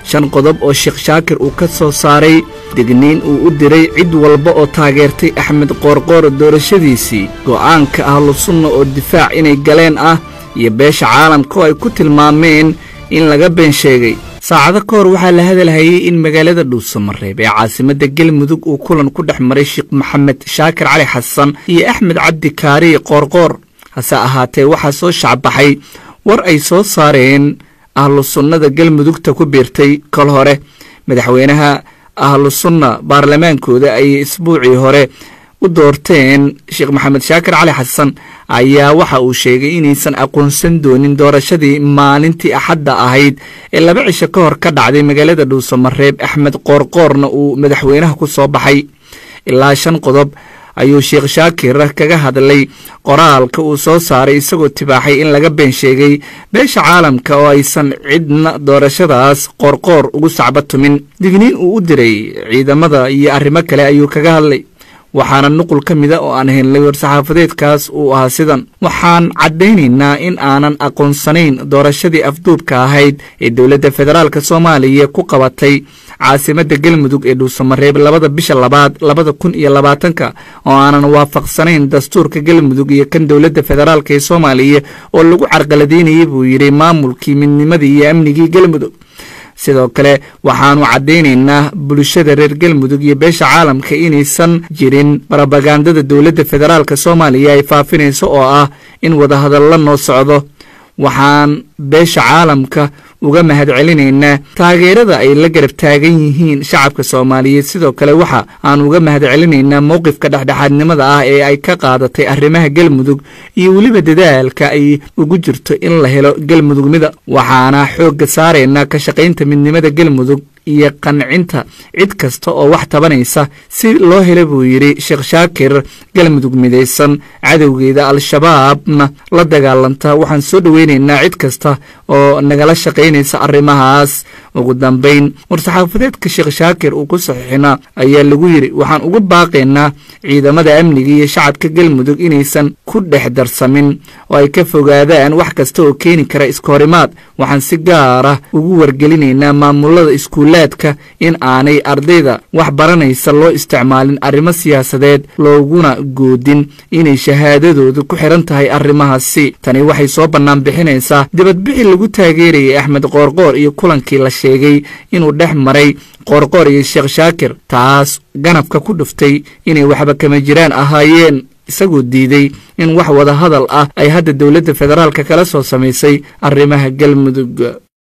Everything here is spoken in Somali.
shan qodob oo sheekh shaakir uu ka soo saaray digniin uu u diray cid walba oo taageertay axmed qoorqoor doorashadiisii go'aanka ahlusunna oo difaac inay galeen ah iyo beesha caalamka oo ay ku tilmaameen in laga been sheegay saacado ka hor waxaa la hadalhayay in magaalada dhuusamareeb ee caasimadda galmudug uu kulan ku dhex maray sheekh maxamed shaakir cali xasan iyo axmed cabdi kaariye qoorqoor hase ahaatee waxaa soo shacbaxay war ay soo saareen ahlu sunnada galmudugta ku biirtay kol hore madaxweynaha ahlu sunna baarlamaankooda ayay isbuucii hore u doorteen sheekh maxamed shaakir cali xasan ayaa waxa uu sheegay inaysan aqoonsan doonin doorashadii maalintii axadda ahayd ee laba cisho ka hor ka dhacday magaalada dhuusamareeb axmed qoorqoorna uu madaxweynaha ku soo baxay ilaa shan qodob ayuu sheekh shaakir kaga hadlay qoraalka uu soo saaray isagoo tibaaxay in laga been sheegay beesha caalamka oo aysan cidna doorashadaas qoorqoor ugu sacba tumin digniin uu u diray ciidamada iyo arrimo kale ayuu kaga hadlay waxaana nuqul ka mida oo aan helnay war-saxaafadeedkaas uu ahaa sidan waxaan caddaynaynaa in aanan aqoonsanayn doorashadii afduubka ahayd ee dowladda federaalk soomaaliya ku qabatay caasimadda galmudug ee dhuusamareeb labada bisha labaad labada kun iyo labaatanka oo aanan waafaqsanayn dastuurka galmudug iyo kan dowladda federaalk ee soomaaliya oo lagu carqaladaynayay buu yidhi maamulkii midnimadii iyo amnigii galmudug sidoo kale waxaanu caddaynaynaa bulshada reer galmudug iyo beesha caalamka inaysan jirin barobagandada dowladda federaalk soomaaliya ay faafinayso oo ah in wadahadallo noo socdo waxaan beesha caalamka uga mahadcelinaynaa taageerada ay la garab taagan yihiin shacabka soomaaliyeed sidoo kale waxa aan uga mahadcelinaynaa mowqifka dhexdhexaadnimada ah ee ay ka qaadatay arrimaha galmudug iyo weliba dadaalka ay ugu jirto in la helo galmudugmida waxaana xoogga saaraynaa ka shaqaynta midnimada galmudug iyo qancinta cid kasta oo wax tabanaysa si loo hela buu yidhi sheekh shaakir galmudug midaysan cadowgeeda al-shabaabna la dagaalanta waxaan soo dhoweynaynaa cid kasta oo nagala shaqaynaysa arrimahaas ugu dambayn war-saxaafadeedka sheekh shaakir uu ku saxiixina ayaa lagu yidhi waxaan uga baaqaynaa ciidamada amniga iyo shacabka galmudug inaysan ku dhex darsamin oo ay ka fogaadaan wax kasta oo keeni kara iskahorimaad waxaan si gaara ugu wargelinaynaa maamulada iskuulaadka in aanay ardayda wax baranaysa loo isticmaalin arrimo siyaasadeed looguna goodin inay shahaadadooda ku xiran tahay arrimahaasi tani waxay soo bannaan bixinaysaa dibadbixi lagu taageerayay axmed qoorqoor iyo kulankii la sheegay inuu dhex maray qoorqoor iyo sheekh shaakir taas ganafka ku dhuftay inay waxba kama jiraan ahaayeen isagoo diiday in wax wada hadal ah ay hadda dowladda federaalka kala soo samaysay arrimaha galmudug